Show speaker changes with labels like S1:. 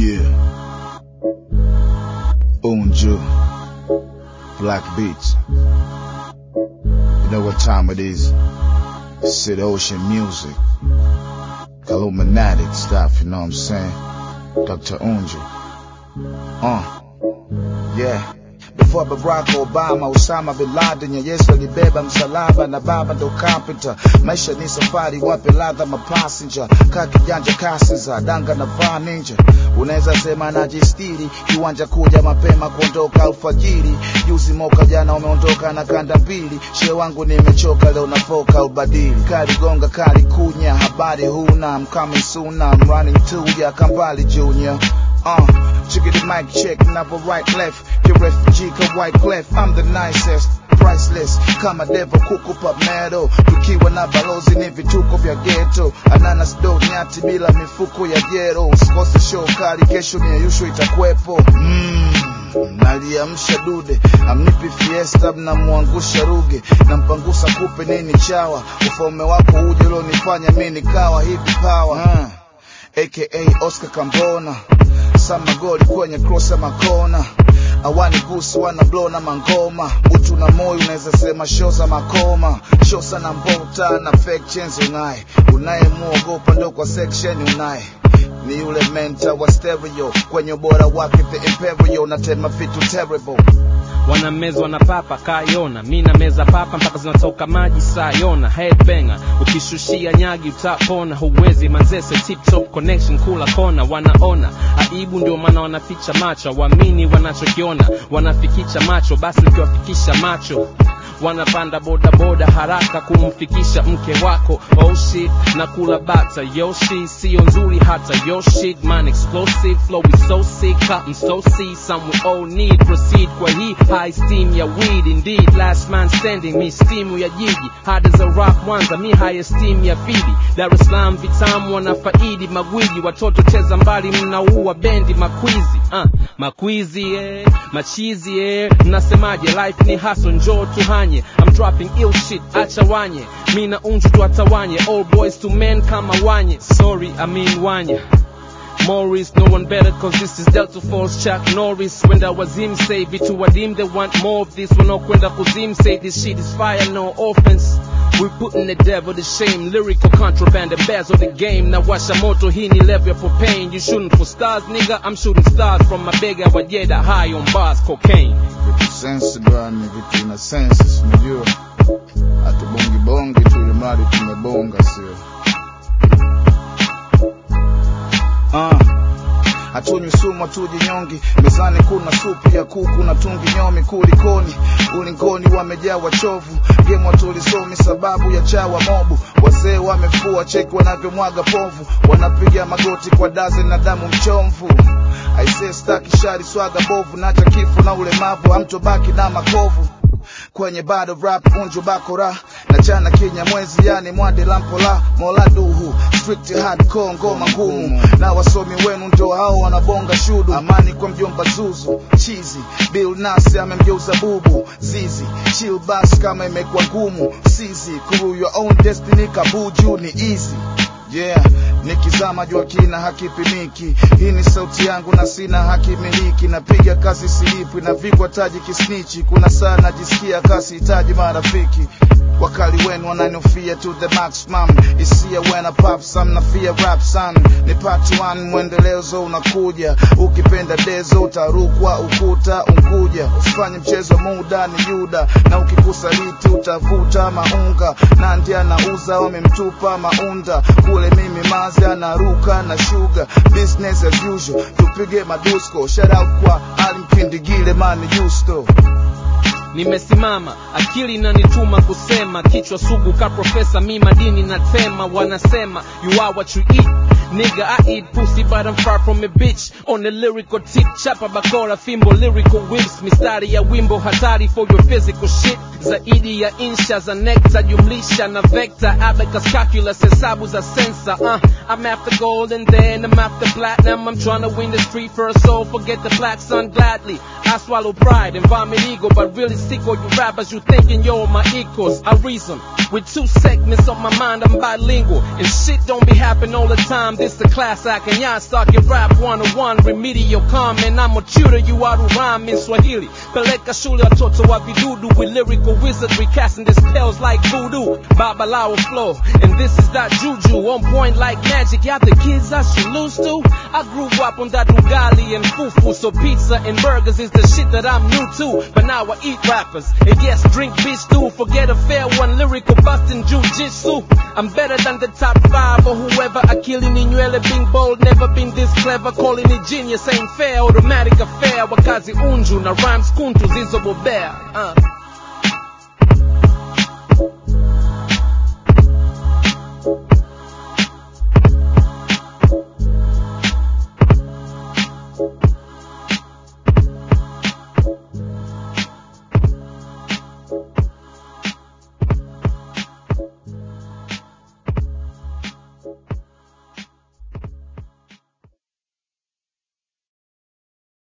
S1: Yeah. Unju. Black Beats. You know what time it is? Sid Ocean Music. Illuminatic stuff, you know what I'm saying? Dr. Unju. Uh. Yeah. Before Barack Obama, Osama Bin Laden ya Yesu alibeba msalaba na baba ndo carpenter. Maisha ni safari, wape ladha mapassenger. Kaa kijanja kasi za danga na vaa ninja. Unaweza sema najistiri, kiwanja kuja mapema kuondoka alfajiri. Juzi moka jana umeondoka na kanda mbili. She wangu nimechoka leo nafoka ubadili. Kali gonga kali kunya, habari huna. I'm coming soon, I'm running to ya Kambali Junior. Uh, chicken the mic check, never right left. The refugee ka white clef, I'm the nicest. Priceless kama devo kukupa medo, tukiwa na balozi ni vituko vya ghetto. Ananas do nyati bila mifuko ya jero, usikose show kali, kesho ni yusho itakwepo. Mm. Naliamsha dude, amnipi fiesta, mnamwangusha ruge, nampangusa kupe nini chawa, ufalme wako uje ulionifanya mi nikawa hivi power. Uh. aka Oscar Kambona sama goli kwenye cross ya makona awani gusi wana blow na mangoma utu na moyo unaweza sema shosa makoma shosa na mbota na fake chains unaye unayemuogopa ndo kwa section unaye ni yule menta wa stereo kwenye ubora wake the imperial natema vitu terrible
S2: wanamezwa na papa kayona mi na meza papa mpaka zinatoka maji sayona headbanger ukishushia nyagi utapona huwezi manzese tip top connection kula kona wanaona aibu ndio maana wanaficha macho waamini wanachokiona wanafikicha macho basi ukiwafikisha macho wanapanda bodaboda haraka kumfikisha mke wako oh shit na kula bata yoshi sio nzuri hata yo shit man explosive flow is so sick I'm so see some we all need proceed kwa hii high steam ya weed indeed last man standing mi stimu ya jiji hard as a rock mwanza mi high steam ya fidi Dar es Salaam vitamu wanafaidi magwiji watoto cheza mbali mnaua bendi makwizi uh, makwizi eh, machizi eh, mnasemaje life ni hustle njoo tuhanye I'm dropping ill shit acha wanye mi na unju tuatawanye all boys to men kama wanye sorry I mean wanye Morris, no one better cause this is Delta Force Chuck Norris Wenda wazim say vitu wadim they want more of this wanaokwenda kuzim say this shit is fire no offense we putting the devil to shame lyrical contraband embezzle the game na washa moto hii ni level for pain you shooting for stars nigga I'm shooting stars from my bega wajeda high on bars cocaine
S1: vitu sensi bwana vitu ina sensi unajua hatubongi bongi tu ili mradi tumebonga sio uh. hatunywi sumu hatuji nyongi mezani kuna supu ya kuku na tungi nyomi kulikoni ulingoni wamejaa wachovu gemwa tulisomi sababu ya chawa mobu wazee wamefua cheki wanavyomwaga povu wanapiga magoti kwa dazi na damu mchomvu aisee staki shari swaga bovu nacha kifo na ulemavu amtobaki na makovu kwenye bado rap unju bakora na chana kinya mwezi yani mwade lampola mola duhu strict hardcore ngoma ngumu na wasomi wenu ndio hao wanabonga shudu amani kwa mjomba zuzu chizi bill nasi amemgeuza bubu zizi chill bas kama imekuwa ngumu sizi kuru your own destiny kabuju ni easy yeah nikizama jua kina hakipimiki hii ni sauti yangu na sina hakimiliki napiga kazi silipwi na vikwa taji kisnichi kuna saa najisikia kasi hitaji marafiki wakali wenu wananofia to the maximum isia when I pop some na fear rap son ni part 1 mwendelezo unakuja ukipenda dezo utarukwa ukuta unkuja usifanye mchezo muda ni yuda na ukikusaliti utavuta maunga na ndia nauza wamemtupa maunda kule mimi mazi anaruka na shuga business as usual tupige madusko shout out kwa alimkindigile mani justo
S2: nimesimama akili inanituma kusema kichwa sugu ka profesa mi madini na tema wanasema you are what you eat nigga i eat pussy but i'm far from a bitch on the lyrical tip chapa bakora fimbo lyrical whips mistari ya wimbo hatari for your physical shit zaidi ya insha za nekta jumlisha na vector abacus calculus hesabu za sensa uh, i'm after gold and then i'm after platinum i'm trying to win the street first so forget the black sun gladly i swallow pride and vomit ego but really sick or you rappers, you thinking you're my equals. I reason with two segments on my mind, I'm bilingual. And shit don't be happening all the time. This the class I can ya start your rap 101 remedial comment. I'm a tutor you out of rhyme in Swahili. Peleka shule watoto wa vidudu with lyrical wizardry casting the spells like voodoo. Babalawo flow. And this is that juju on point like magic. Y'all the kids I should lose to. I grew up on that ugali and fufu. So pizza and burgers is the shit that I'm new to. But now I eat rappers. And yes, drink bitch too. Forget a fair one lyrical busting jujitsu. I'm better than the top five or whoever. Akili Ninywele being bold, never been this clever. Calling it genius ain't fair. Automatic affair. Wakazi unju na rhymes kuntu zizobobea. Uh.